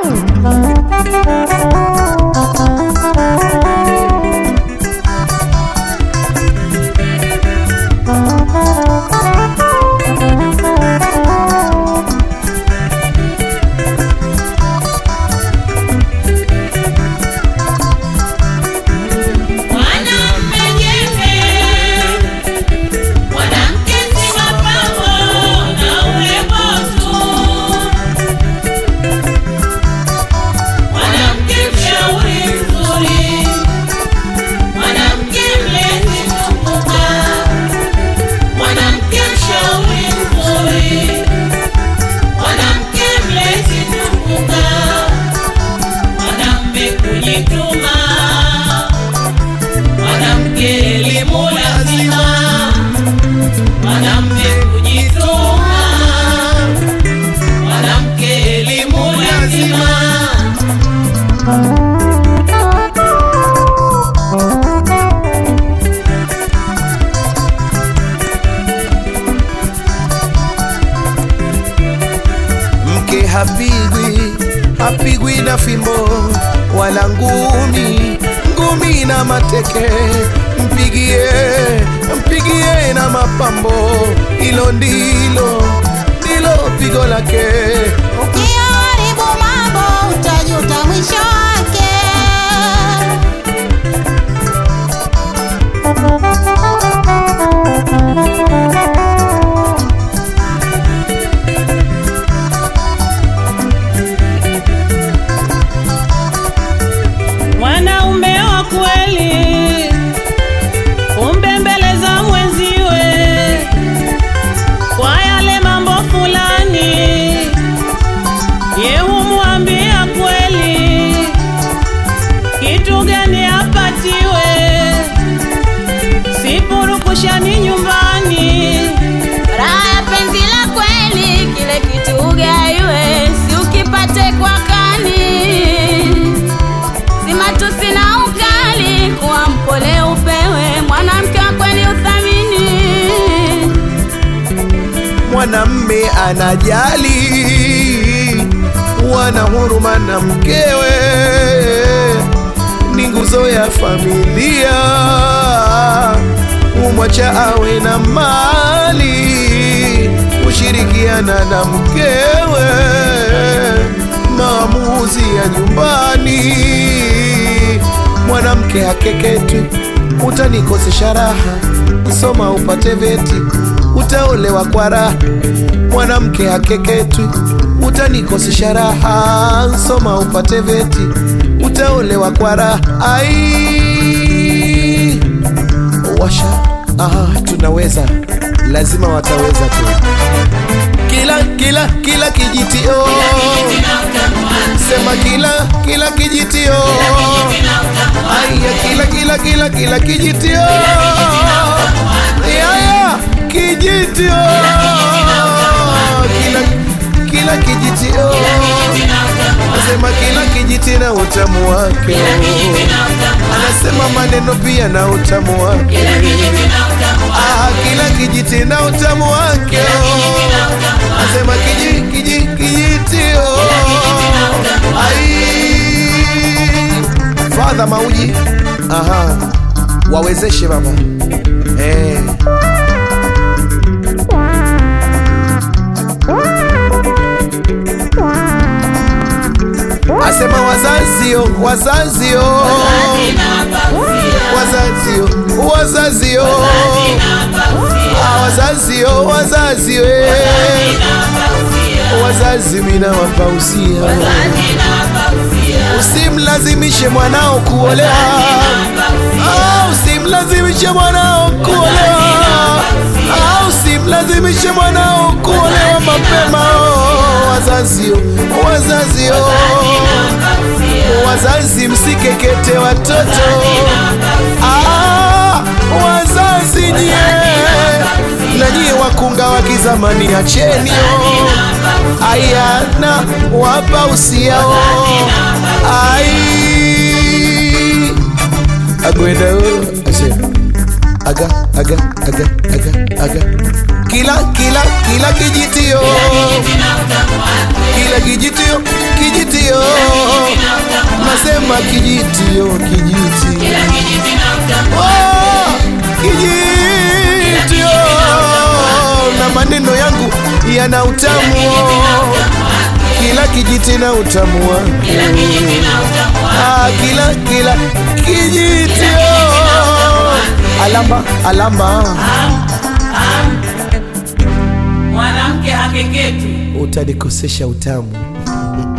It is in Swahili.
Mwanamume jembe, mwanamke si mapambo na urembo tu. Mwanamke mshauri mzuri, mwanamke mlezi kumbuka. Mwanamke mshauri mzuri, mwanamke mlezi kumbuka. Mwanamume kujituma mwanamke elimu lazima, mwanamke kujituma, mwanamke elimu lazima. mke hapigwi hapigwi na fimbo wala ngumi ngumi na mateke mpigie mpigie na mapambo hilo ndilo ndilo pigo lake Ukiharibu mambo utajuta mwisho wake. Mwanaume wa kweli umbembeleza mwenziwe kwa yale mambo fulani, ye humwambia kweli kitu gani apatiwe, sipurukushani nyumbani. Raha ya penzi la kweli, kile kitu ugaiwe, si ukipate kwa kani. Si matusi na ukali, kuwa mpole upewe, mwanamke wa kweli uthamini. mwanamme anajali wana huruma na mkewe ni nguzo ya familia umwacha awe na mali kushirikiana na mkewe maamuzi ya nyumbani mwanamke hakeketwi utanikosesha raha soma upate veti utaolewa kwa raha mwanamke hakeketwi utanikosesha raha soma upate veti utaolewa kwa raha ai washa ah, tunaweza lazima wataweza tu kila kila kila kijitio sema kila kila kijitio aya kila kila kila kila kijitio yaya kijitio kila kila kijitio nasema kila kijiti na utamu wake anasema maneno pia na utamu wake ah, kila kijiti na utamu wake nasema kiji kiji kijitio ai fadha mauji aha wawezeshe baba eh. asema wazazio wazazio wazazio wazazio Ah, wazazio wazazio eh. wazazi mina wapausia usimlazimishe mwanao kuolewa Ah, usimlazimishe mwanao kuolewa Ah, usimlazimishe mwanao kuolewa mapema Oh, wazazio wazazio wazazi msikekete watoto ah, wazazi nyie na nyie wakunga wa kizamani achenio ayana wapa usiao ai agwenda ase aga aga aga aga aga kila kila kila kijitio kila kijitio kijitio nasema kijitio kijiti Oh, kijitio na maneno yangu yana utamu kila kijiti na utamu wake Ah, kila kila kijitio alama alama mwanamke hakeketi utanikosesha utamu